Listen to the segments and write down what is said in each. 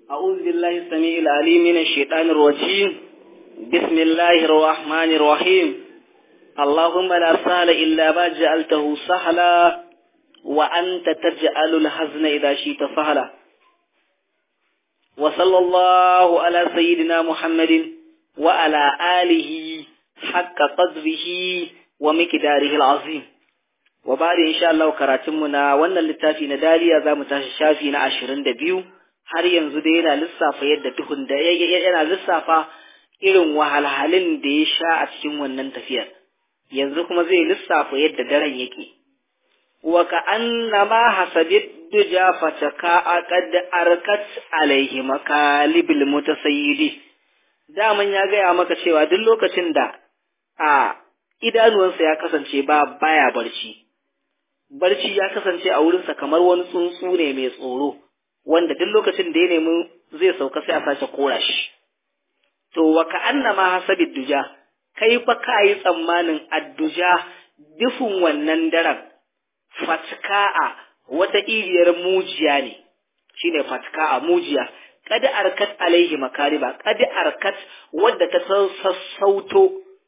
أعوذ بالله السميع العليم من الشيطان الرجيم بسم الله الرحمن الرحيم اللهم لا سهل إلا ما جعلته سهلا وأنت تجعل الحزن إذا شئت سهلا وصلى الله على سيدنا محمد وعلى آله حق قدره ومقداره العظيم وبعد إن شاء الله كراتمنا وأن اللتافي ندالي za mu tashi shafi na ashirin da biyu har yanzu da yana lissafa yadda tuhun da yana lissafa irin wahalhalin da ya sha a cikin wannan tafiyar yanzu kuma zai lissafa yadda daren yake wa ka annama hasabit duja fataka aqad arkat alaihi makalibil mutasayyidi daman ya gaya maka cewa duk lokacin da a idanuwansa ya kasance ba baya barci barci ya kasance a wurinsa kamar wani tsuntsu ne mai tsoro wanda duk lokacin da ya nemi zai sauka sai a sace kora shi to wa ka annama hasabid duja kai fa ka yi tsammanin adduja dufin wannan daren fatka'a wata iriyar mujiya ne shine fatka'a mujiya kad arkat alaihi makaliba kad arkat wadda ta sassauto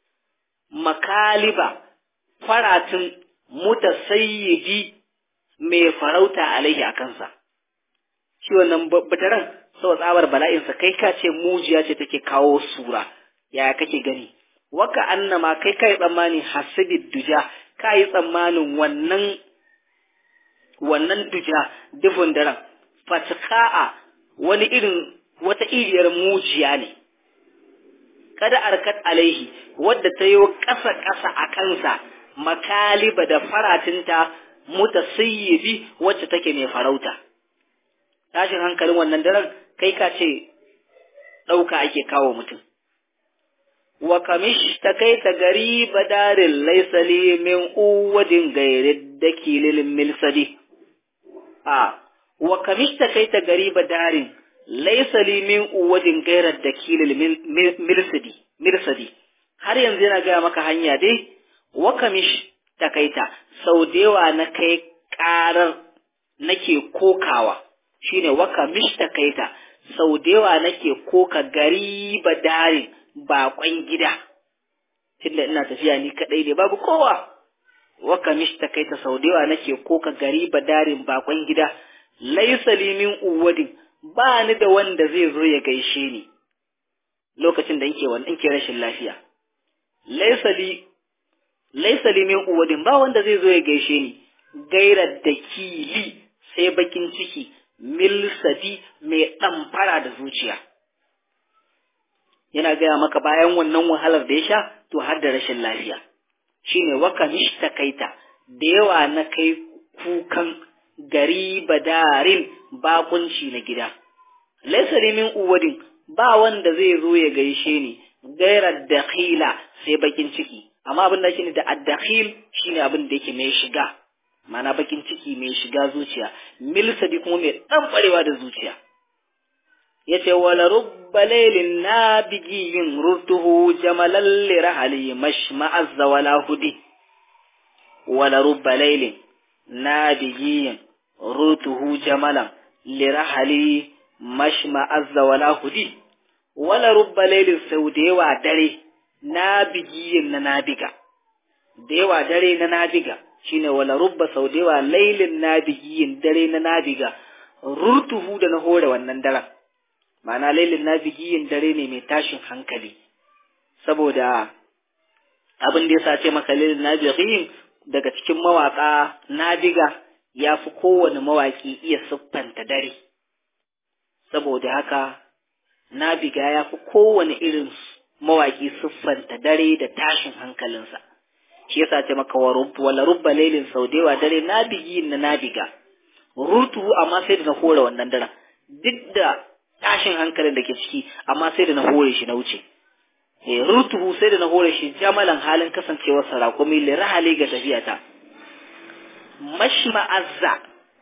makaliba faratin mutasayyidi mai farauta alaihi a kansa shi wannan bataran sau tsabar bala'insa kai ka ce mujiya ce take kawo sura yaya kake gani waka annama kai kai tsammani hasibid duja ka yi tsammanin wannan wannan duja dufin daren fatka'a wani irin wata iriyar mujiya ne kada arkat alaihi wadda ta yi ƙasa ƙasa a kansa makaliba da faratinta mutasayyidi wacce take mai farauta tashin hankalin wannan daren kai ka ce ɗauka ake kawo mutum wa kamish ta kai ta gari badarin laisali min uwadin gairi da kililin milsadi a wa kamish ta kai ta gari badarin laisali min uwadin gairar da kililin milsadi mirsadi har yanzu yana gaya maka hanya dai wa kamish ta kai ta sau da yawa na kai ƙarar nake kokawa shine waka mishtakaita sau da yawa nake koka gari darin bakon gida tunda ina tafiya ni kadai ne babu kowa waka mishtakaita sau da yawa nake koka gari darin bakon gida laisa min uwadin ba ni da wanda zai zo ya gaishe ni lokacin da nke wannan ke rashin lafiya laisa li laisa li min uwadin ba wanda zai zo ya gaishe ni gairar da kili sai bakin ciki milsadi mai ɗamfara da zuciya. Yana gaya maka bayan wannan wahalar da ya sha, to har da rashin lafiya. Shi ne waka mishtakaita da yawa na kai kukan gari badarin bakunci na gida. Laisari min uwadin ba wanda zai zo ya gaishe ni gairar dakhila sai bakin ciki. Amma abin da shi da addakhil shine abin da yake mai shiga. mana bakin ciki mai shiga zuciya milsadi kuma mai dan barewa da zuciya yace wala rubba laylin nabigiyin rurtuhu jamalan li rahali mashma azza wala hudi wala rubba laylin nabigiyin rurtuhu jamalan li rahali mashma azza wala hudi wala rubba laylin sau da yawa dare nabigiyin na nabiga da yawa dare na nabiga shine wala rubba sau da yawa lailin nabigiyin dare na nabiga rurtuhu da na hore wannan daren ma'ana lailin nabigiyin dare ne mai tashin hankali saboda abin da ya sace maka lailin nabigiyin daga cikin mawaka nabiga ya fi kowane mawaki iya siffanta dare saboda haka nabiga ya fi kowane irin mawaki siffanta dare da tashin hankalinsa shi yasa ce maka wa rubba wala rubba lailin saudewa dare nabigi na nabiga rutu amma sai da na hore wannan daren duk da tashin hankalin da ke ciki amma sai da na hore shi na wuce eh rutu sai da na hore shi jamalan halin kasancewar sarakumi li rahali ga tafiyata mashma azza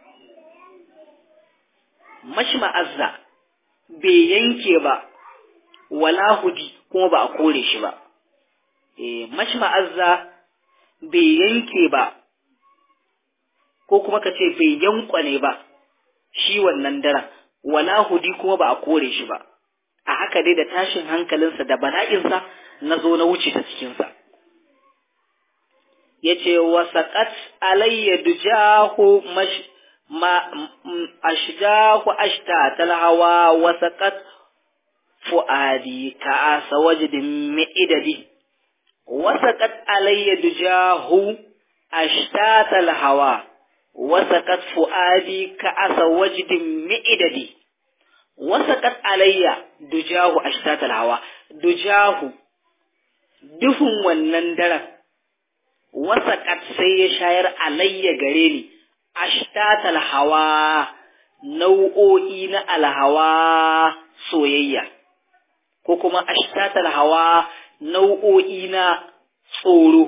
mashma azza bai yanke ba wala hudi kuma ba a kore shi ba eh mashma azza bai yanke ba ko kuma ka ce bai yankwane ba shi wannan daren wala hudi kuma ba a kore shi ba a haka dai da tashin hankalinsa da bala'insa na zo na wuce ta cikinsa ya ce wasaƙat alayya dujahu mash ma ashjahu ashta talhawa wasaƙat fu'adi ka asa wajdin mi'idadi wasaƙat alayya dujahu ashta talhawa wasaƙat fu'adi ka asa wajdin mi'idadi wasaƙat alayya dujahu ashta talhawa dujahu duhun wannan daren wasaƙat sai ya shayar alayya gare ni ashtatal hawa nau'o'i na alhawa soyayya ko kuma ashtatal hawa nau'o'i na tsoro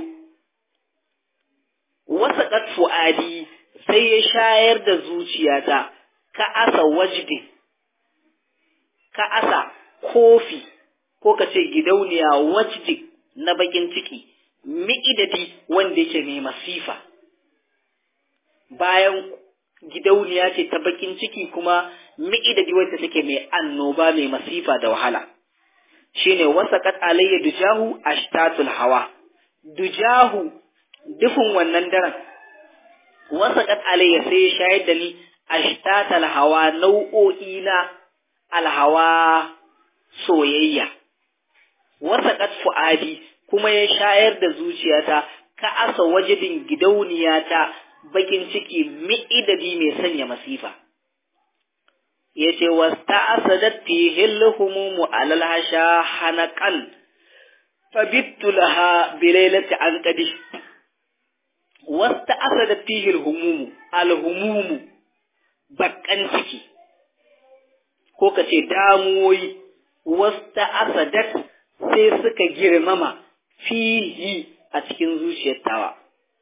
wasaƙat fu'adi sai ya shayar da zuciyata ka asa wajdi ka asa kofi ko ka ce gidauniya wajdi na bakin ciki mi'idadi wanda yake mai masifa bayan gidauniya ce ta bakin ciki kuma mi'idadi wanda take mai annoba mai masifa da wahala shine wasaqat alayya dujahu ashtatul hawa dujahu dufin wannan daren wasaqat alayya sai ya shayar da ni ashtatul hawa nau'o'i na alhawa soyayya wasaqat fuadi kuma ya shayar da zuciyata ka asa wajibin gidauniyata bakin ciki mi'idadi mai sanya masifa yace wasta'asadat fihi al-humum alal hasha hanaqan fabittu laha bilailati anqadi wasta'asadat fihi al-humum al-humum bakan ciki ko kace damuwoyi wasta'asadat sai suka girmama fihi a cikin zuciyar tawa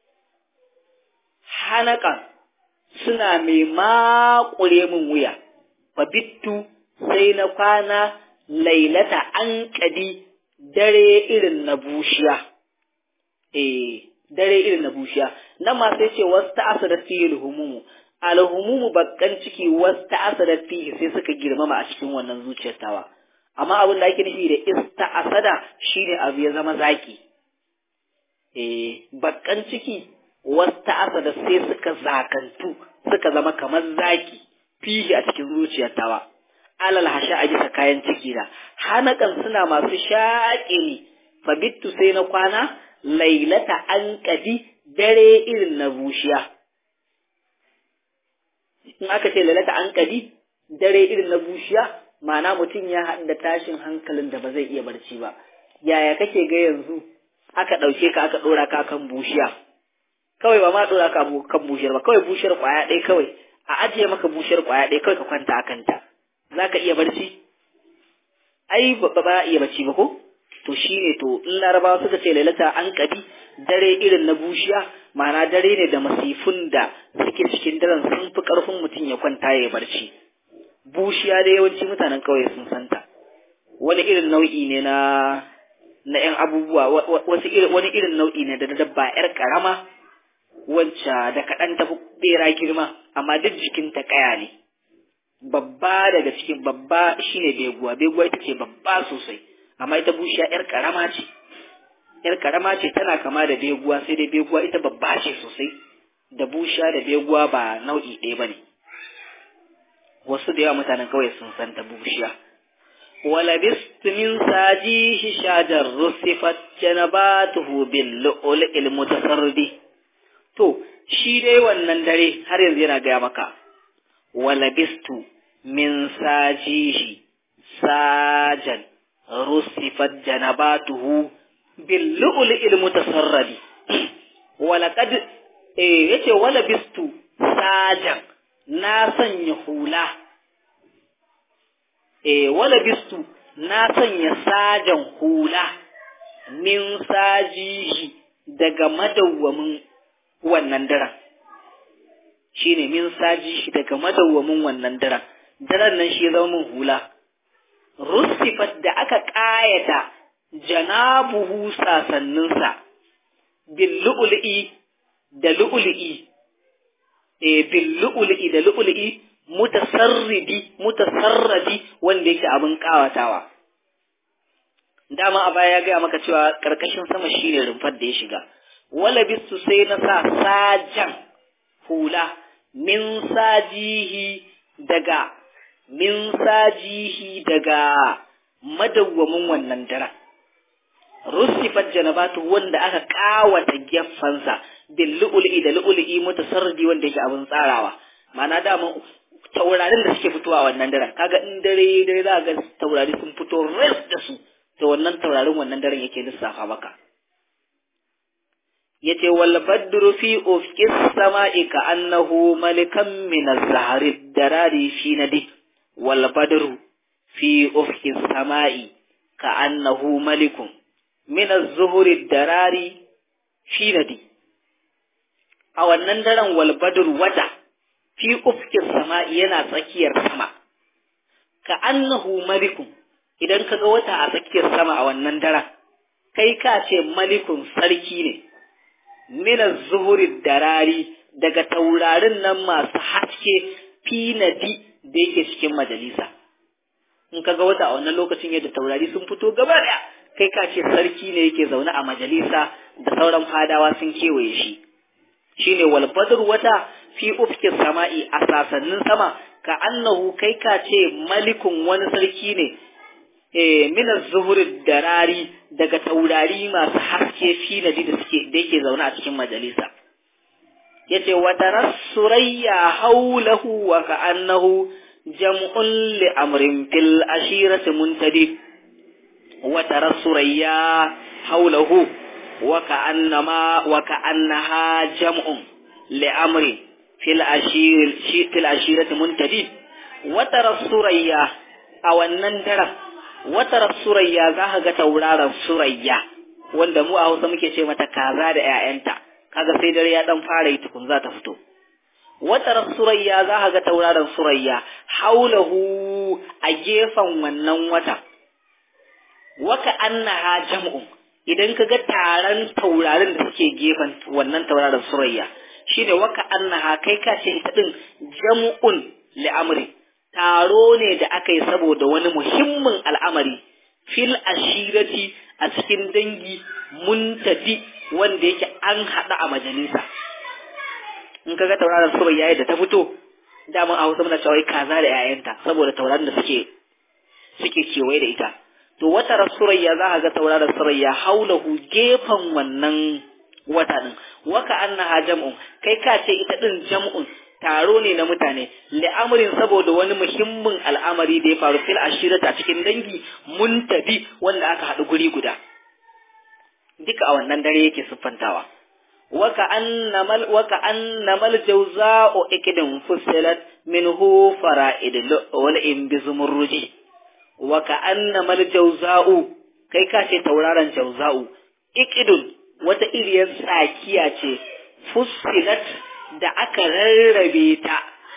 hanakan suna mai makure min wuya fabittu sai na kwana lailata an kadi dare irin na bushiya eh dare irin na bushiya nan ma sai ce wasu ta'asadat fihi alhumumu alhumumu bakkan ciki wasu ta'asadat fihi sai suka girmama a cikin wannan zuciyar tawa amma abin da ake nufi da ista'asada shine abu ya zama zaki eh bakkan ciki wasta asada sai suka zakantu suka zama kamar zaki fihi a cikin zuciyar tawa alal hasha a bisa kayan ciki da hanakan suna masu shaƙe ni fabittu sai na kwana lailata an kadi dare irin na bushiya in aka ce lailata an kadi dare irin na bushiya ma'ana mutum ya haɗu da tashin hankalin da ba zai iya barci ba yaya kake ga yanzu aka ɗauke ka aka ɗora ka kan bushiya kawai ba ma ɗora ka kan bushiyar ba kawai bushiyar ƙwaya ɗaya kawai a ajiye maka bushiyar ƙwaya ɗaya kawai ka kwanta a kanta za ka iya barci ai ba ba iya barci ba ko to shi ne to in larabawa suka ce lalata an ƙabi dare irin na bushiya ma'ana dare ne da masifun da suke cikin daren sun fi ƙarfin mutum ya kwanta ya barci bushiya da yawanci mutanen ƙauye sun santa wani irin nau'i ne na na ‘yan abubuwa wasu irin wani irin nau'i ne da dabba ‘yar ƙarama wacce da kaɗan tafi ɓera girma amma duk jikinta ƙaya ne babba daga cikin babba shine beguwa beguwa ita ce babba sosai amma ita bushiya ‘yar ƙarama ce ‘yar ƙarama ce tana kama da beguwa sai dai beguwa ita babba ce sosai da bushiya da beguwa ba nau'i ɗaya ba ne wasu da yawa mutanen kawai sun san ta bushiya ولبست من ساجيه شاجر رصفت جنباته باللؤلؤ المتسرد to shi dai wannan dare har yanzu yana gaya maka walabistu min sajihi sajan rusifat janabatuhu bil lu'lu'il mutasarradi walaqad eh yace walabistu sajan na sanya hula e wala bistu na sanya sajan hula min sajihi daga madawwamin wannan daren shine min sajihi daga madawwamin wannan daren daren nan shi zama min hula rusifat da aka ƙayata janabuhu sasanninsa bil lu'lu'i da lu'lu'i e bil lu'lu'i da lu'lu'i mutasarridi mutasarradi wanda yake abin kawatawa dama a baya ya gaya maka cewa karkashin sama shine rumfar da ya shiga wala bisu sai na sa sajan hula min sajihi daga min sajihi daga madawwamin wannan daren rusifat janabatu wanda aka kawata geffansa bil lu'lu'i da lu'lu'i mutasarridi wanda yake abin tsarawa ma'ana dama taurarin da suke fitowa wannan daren kaga in dare dare za ga taurari sun fito res da su to wannan taurarin wannan daren yake lissafa maka yace wal badru fi ufqis sama'i ka annahu malikan min az-zahri darari fi nadi wal badru fi ufqis sama'i ka annahu malikun min az-zuhri darari fi nadi a wannan daren wal badru wata fi ufqis sama'i yana tsakiyar sama ka annahu malikun idan kaga wata a tsakiyar sama a wannan daren kai ka ce malikun sarki ne mina zuhuri darari daga taurarin nan masu haske finadi da yake cikin majalisa in kaga wata a wannan lokacin yadda taurari sun fito gaba daya kai ka ce sarki ne yake zaune a majalisa da sauran fadawa sun kewaye shi shine wal badr wata fi ufkin sama'i a sasannin sama ka annahu kai ka ce malikun wani sarki ne min zuhur darari daga taurari masu haske finadi da suke da yake zaune a cikin majalisa yace wa taras surayya haulahu wa ka'annahu jam'un li amrin fil ashirati muntadi wa taras surayya haulahu wa ka'annama wa ka'annaha jam'un li amrin fil ashir fil ashirati muntadi wa taras surayya a wannan daren wata surayya za ka ga tauraron surayya wanda mu a hausa muke ce mata kaza da 'ya'yanta kaga sai dare ya dan fara yi tukun za ta fito wata surayya za ka ga tauraron surayya haulahu a gefen wannan wata waka annaha jam'un idan ka ga taron taurarin da suke gefen wannan tauraron surayya shine waka annaha kai ka ce ita din jam'un li'amri taro ne da aka yi saboda wani muhimmin al'amari fil ashirati a cikin dangi muntadi wanda yake an haɗa a majalisa in kaga tauraron sura yayi da ta fito daman a hausa muna cewa kaza da 'ya'yanta saboda tauraron da suke suke kewaye da ita to wata rasurayya za ka ga tauraron surayya haulahu gefen wannan wata din waka annaha jam'un kai ka ce ita din jam'un taro ne na mutane li'amarin saboda wani muhimmin al'amari da ya faru fil ashirata cikin dangi muntabi wanda aka haɗu guri guda duka a wannan dare yake siffantawa waka annamal waka annamal jawza'u ikidin fusilat minhu fara'id wal in bizumurruji waka annamal jawza'u kai ka ce tauraron jawza'u ikidun wata iriyar tsakiya ce fusilat da aka rarrabe ta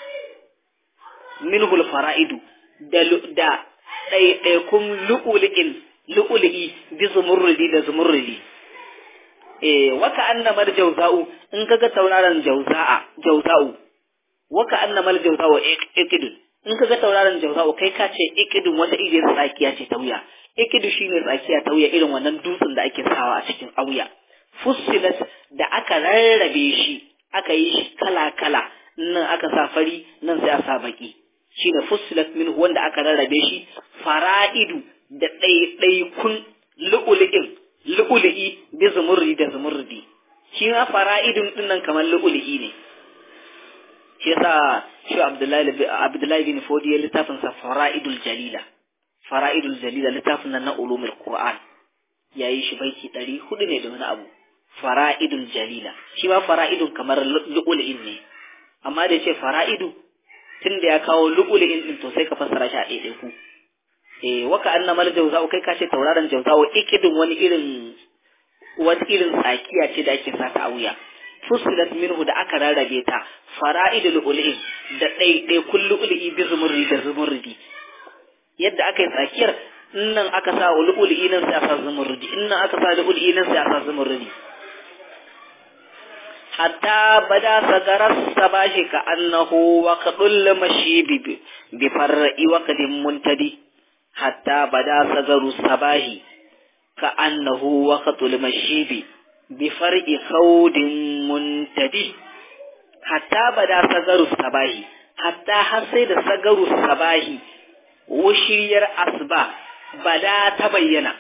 minhul fara'idu da da ɗaiɗaikun lu'uli'in lu'uli'i bi zumurrudi da zumurrudi eh waka annamar jauza'u in kaga tauraron jauza'a jauza'u waka annamar jauza'u ikidun in kaga tauraron jauza'u kai ka ce ikidun wata irin tsakiya ce ta wuya ikidu shine tsakiya ta wuya irin wannan dutsen da ake sawa a cikin auya fussilat da aka rarrabe shi aka yi shi kala-kala nan aka sa fari nan sai a sa baki shi ne fusilat min wanda aka rarrabe shi fara'idu da ɗaiɗaikun lu'uli'in lu'uli'i bi zumurri da zumurri shi ma fara'idun din nan kamar lu'uli'i ne shi yasa shi Abdullahi Abdullahi bin Fodi ya littafin sa fara'idul jalila fara'idul jalila littafin nan na ulumul Qur'an yayi shi baiti ɗari hudu ne da wani abu fara'idul jalila shi ma fara'idun kamar lu'ul'in ne amma da ce fara'idu tun da ya kawo lu'ul'in din to sai ka fassara shi a ɗaiɗai ku eh waka annamal jawza'u kai ka ce tauraron jawza'u ikidin wani irin wani irin tsakiya ce da ake sata a wuya fusilat minhu da aka rarrabe ta fara'idul ul'in da ɗaiɗai kun lu'ul'i bi zumurri da zumurri yadda aka yi tsakiyar nan aka sa lu'ul'i nan sai a sa zumurri in nan aka sa lu'ul'i nan sai a sa zumurri hatta bada sagarar sabashi ka annahu waqdul mashibi bi far'i waqdin muntadi hatta bada sagaru sabahi ka annahu waqdul mashibi bi far'i khawdin muntadi hatta bada sagaru sabahi hatta har sai da sagaru sabahi wushiyar asba bada ta bayyana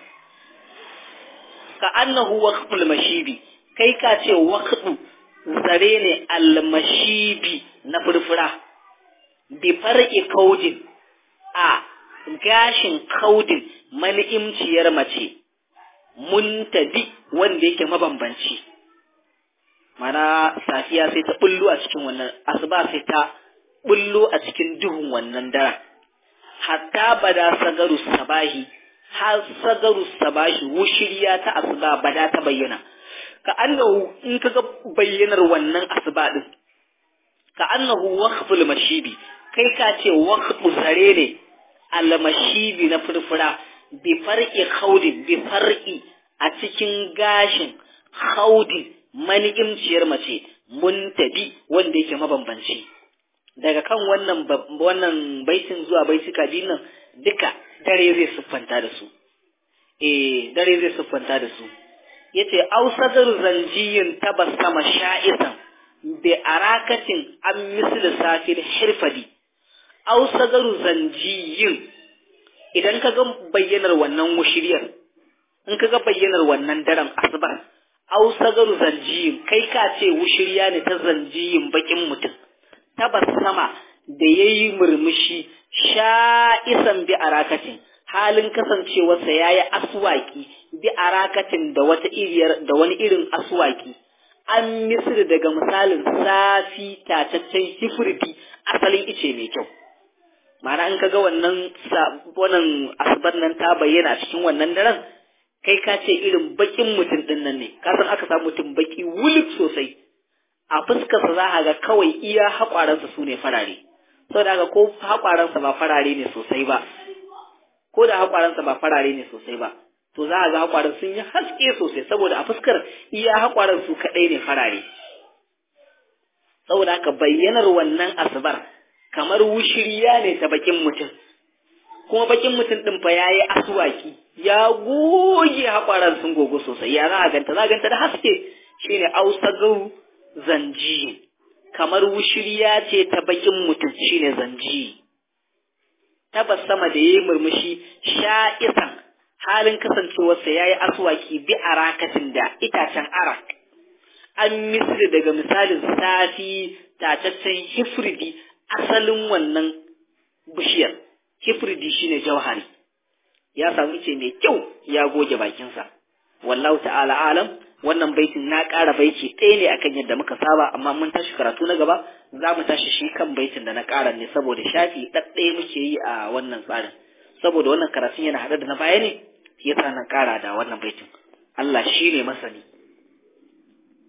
ka annahu waqtul mashibi kai ka ce waqtu zare ne almashibi na furfura bi far'i kaudin a gashin kaudin mani'imciyar mace muntadi wanda yake mabambanci mana safiya sai ta bullo a cikin wannan asuba sai ta bullo a cikin duhun wannan daren hatta bada sagaru sabahi har sagaru sabahi wushiriya ta asuba bada ta bayyana ka annahu in kaga bayyanar wannan asuba din ka annahu waqful mashibi kai ka ce waqfu zare ne al mashibi na furfura bi far'i khawdi bi far'i a cikin gashin khawdi mani'imciyar mace muntabi wanda yake mabambanci daga kan wannan wannan baitin zuwa baitika biyun nan duka dare zai siffanta da su eh dare zai siffanta da su yace ausadar zanjiyin tabassama sha'isan bi arakatin an misli safir hirfadi ausadar zanjiyin idan ka ga bayyanar wannan wushiriyar in ka ga bayyanar wannan daren asbar ausadar zanjiyin kai ka ce wushiriya ne ta zanjiyin bakin mutum tabassama da yayi murmushi sha'isan bi arakatin halin kasancewarsa ya yi aswaki bi arakatin da wata iriyar da wani irin aswaki an misir daga misalin safi tataccen hifirdi asalin ice mai kyau ma'ana in kaga wannan wannan asbar nan ta bayyana cikin wannan daren kai ka ce irin bakin mutum din nan ne ka san aka samu mutum baki wulik sosai a fuskarsa za a ga kawai iya haƙwaransa su ne farare saboda haka ko haƙwaransa ba farare ne sosai ba ko da haƙwaransa ba farare ne sosai ba to za a ga haƙwaran sun yi haske sosai saboda a fuskar iya haƙwaran su kaɗai ne farare saboda haka bayyanar wannan asibar kamar wushiriya ne ta bakin mutum kuma bakin mutum ɗin fa ya yi asuwaki ya goge haƙwaran sun gogo sosai ya za a ganta za a ganta da haske shine ausagau zanji kamar wushiriya ce ta bakin mutum shine zanji tabbas sama da yayi murmushi sha'isan halin kasancewarsa yayi aswaki bi arakatin da itacen arak an misri daga misalin safi tataccen hifridi asalin wannan bishiyar hifridi shine jauhari ya samu ice mai kyau ya goge bakinsa wallahu ta'ala alam wannan baitin na ƙara baiti ɗaya ne akan yadda muka saba amma mun tashi karatu na gaba za mu tashi shi kan baitin da na ƙara ne saboda shafi ɗaɗɗaya muke yi a wannan tsarin saboda wannan karatun yana haɗe da na baya ne yasa na ƙara da wannan baitin Allah shi ne masani